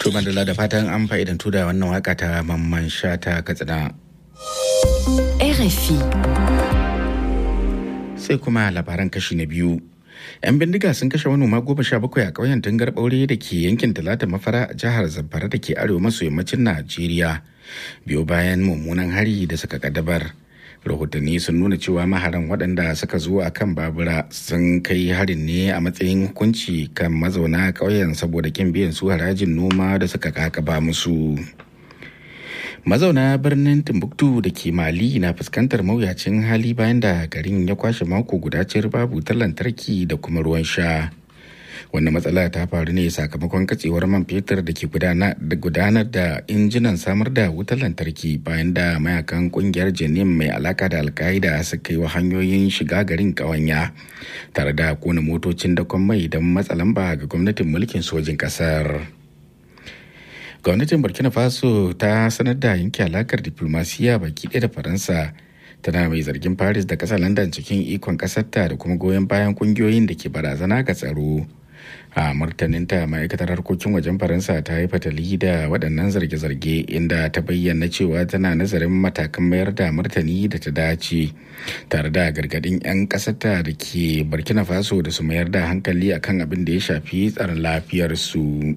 To Madalla da fatan an fa'idantu da wannan waka ta mamman shata katsina. RFI. Sai kuma labaran kashi na biyu. 'Yan bindiga sun kashe manoma goma sha bakwai a ƙauyen Tungar Ɓaure da ke yankin Talata Mafara a jihar Zamfara da ke arewa maso yammacin Najeriya. Biyo bayan mummunan hari da suka kaddabar. rahotanni sun nuna cewa maharan waɗanda suka zo a kan babura sun kai harin ne a matsayin hukunci kan mazauna ƙauyen saboda kin biyan su harajin noma da suka kakaba musu mazauna birnin timbuktu da ke mali na fuskantar mawuyacin hali bayan da garin ya kwashe mako guda cir babu ta lantarki da kuma ruwan sha wannan matsala ta faru ne sakamakon katsewar man fetur da ke gudanar da injinan samar da wutar lantarki bayan da mayakan kungiyar jenim mai alaka da alkaida suka yi wa hanyoyin shiga garin kawanya tare da kona motocin dakon mai don matsa lamba ga gwamnatin mulkin sojin kasar gwamnatin burkina faso ta sanar da yanke alakar diplomasiya baki ɗaya da faransa tana mai zargin paris da ƙasar london cikin ikon ƙasarta da kuma goyon bayan ƙungiyoyin da ke barazana ga tsaro a martaninta ma'aikatar harkokin wajen faransa ta yi fatali da waɗannan zarge-zarge inda ta bayyana cewa tana nazarin matakan mayar da martani da ta dace tare da gargaɗin 'yan ƙasarta da ke burkina faso da su mayar da hankali akan abin da ya shafi tsaron lafiyarsu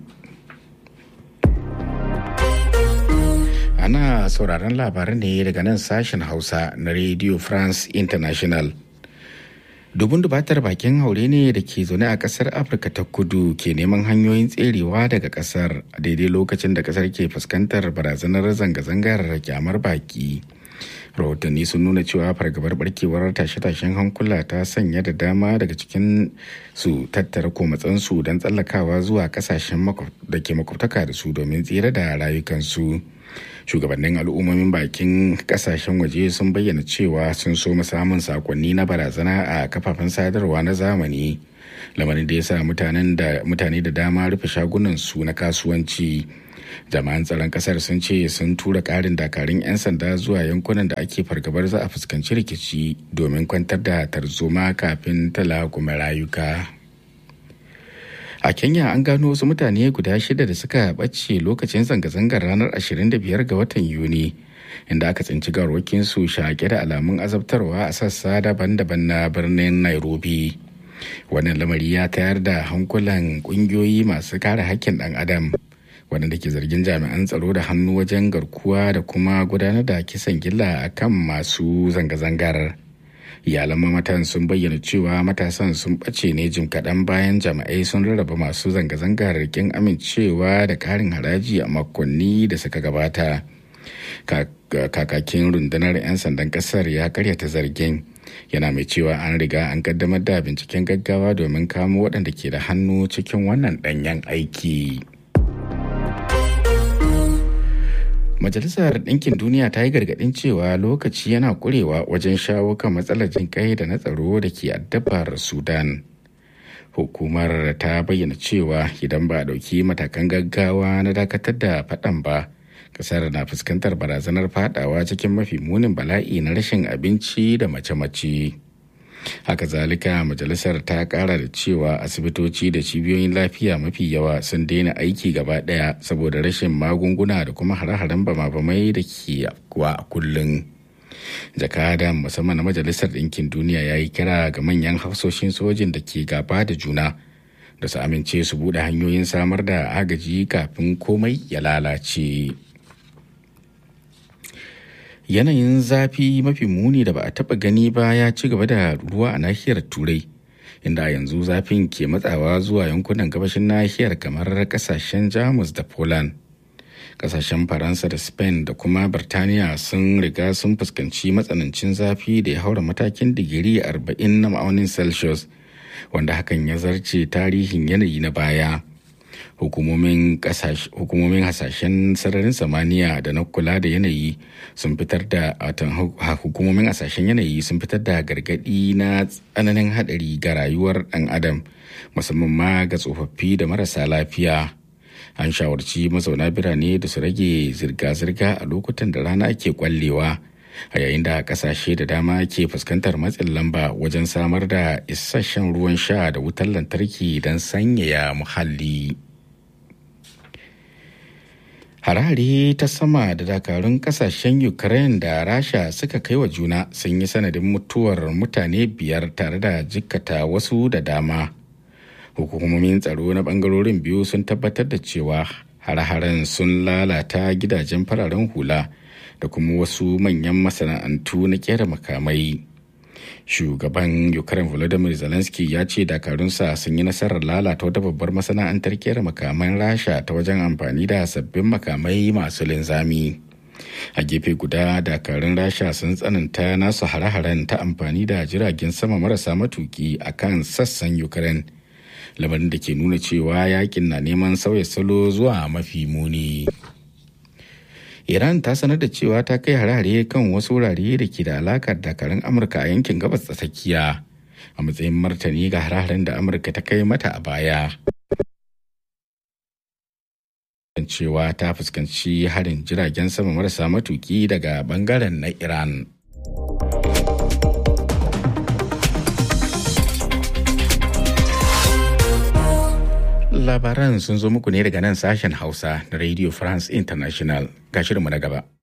ana sauraron labaran ne daga nan sashen hausa na radio france international dubun dubatar bakin haure ne da ke zaune a kasar afirka ta kudu ke neman hanyoyin tserewa daga kasar a daidai lokacin da kasar ke fuskantar barazanar zanga-zangar kyamar baki rahotanni sun nuna cewa fargabar barkewar tashe-tashen hankula ta sanya da dama daga cikin su tattara komatsansu don tsallakawa zuwa kasashen da ke makwabtaka da su domin tsira da rayukansu shugabannin al'ummomin bakin kasashen waje sun bayyana cewa sun so samun sakonni na barazana a kafafen sadarwa na zamani lamarin da ya sa mutane da dama rufe shagunan su na kasuwanci jama'an tsaron kasar sun ce sun tura karin dakarun 'yan sanda zuwa yankunan da ake fargabar za a fuskanci rikici domin kwantar da tarzoma kafin talakuma rayuka a kenya an gano wasu mutane guda shida da suka ɓace lokacin zanga-zangar ranar 25 ga watan yuni inda aka tsinci su shaƙe da alamun azabtarwa a sassa daban-daban na birnin nairobi wannan lamari ya tayar da hankulan ƙungiyoyi masu kare hakkin ɗan adam waɗanda ke zargin jami'an tsaro da hannu wajen garkuwa da kuma gudanar da kisan gilla a kan masu zanga-zangar iyalan mamatan sun bayyana cewa matasan sun ɓace ne jim kaɗan bayan jami'ai sun rarraba masu zanga-zangar rikin amincewa da ƙarin haraji a makonni da suka gabata kakakin rundunar 'yan sandan ƙasar ya karyata zargin yana mai cewa an riga an kaddamar da binciken gaggawa domin kamo waɗanda ke da hannu cikin wannan ɗanyen aiki. Majalisar Ɗinkin Duniya ta yi gargaɗin cewa lokaci yana ƙurewa wajen shawo kan matsalar jinƙai da na tsaro da ke addabar Sudan. Hukumar ta bayyana cewa idan ba a ɗauki matakan gaggawa na dakatar da faɗan ba, ƙasar na fuskantar barazanar faɗawa cikin mafi munin bala'i na rashin abinci da mace-mace. haka zalika majalisar ta kara da cewa asibitoci da cibiyoyin lafiya mafi yawa sun daina aiki gaba daya saboda rashin magunguna da kuma hare-haren bama-bamai da ke afkuwa a kullum jakada musamman na majalisar ɗinkin duniya ya yi kira ga manyan hafsoshin sojin da ke gaba da juna da su amince su buɗe hanyoyin samar da agaji kafin komai ya lalace. yanayin zafi mafi muni da ba a taba gani ba ya ci gaba da ruwa a nahiyar turai inda yanzu zafin ke matsawa zuwa yankunan gabashin nahiyar kamar kasashen jamus da poland kasashen faransa da spain da kuma birtaniya sun riga sun fuskanci matsanancin zafi da ya haura matakin digiri 40 na ma'aunin celsius wanda hakan ya zarce tarihin yanayi na baya hukumomin hasashen sararin samaniya da na kula da yanayi sun fitar da hukumomin hasashen yanayi sun fitar da gargadi na tsananin hadari ga rayuwar dan adam musamman ma ga tsofaffi da marasa lafiya an shawarci mazauna birane da su rage zirga-zirga a lokutan da rana ke kwallewa a yayin da kasashe da dama ke fuskantar matsin lamba wajen samar da isasshen ruwan sha da wutar lantarki don sanyaya muhalli. harare ta sama da dakarun kasashen ukraine da rasha suka kai wa juna sun yi sanadin mutuwar mutane biyar tare da jikkata wasu da dama hukumomin tsaro na bangarorin biyu sun tabbatar da cewa hare-haren sun lalata gidajen fararen hula da kuma wasu manyan masana'antu na kera makamai shugaban ukraine volodymyr zelensky ya ce dakarunsa sun yi nasarar lalata wata babbar masana'antar kera makaman rasha ta wajen amfani da sabbin makamai masu linzami a gefe guda dakarun rasha sun tsananta nasu hare-haren ta amfani da jiragen sama marasa matuki a kan sassan ukraine lamarin da ke nuna cewa yakin na neman sauya salo zuwa mafi muni. Iran ta sanar da cewa ta kai harare kan wasu wurare da ke da alakar dakarun Amurka a yankin gabas ta tsakiya a matsayin martani ga hararen da Amurka ta kai mata a baya. cewa ta fuskanci harin jiragen sama marasa matuki daga bangaren na Iran. Labaran sun zo muku ne daga nan sashen Hausa na Radio France International ga shirinmu na gaba.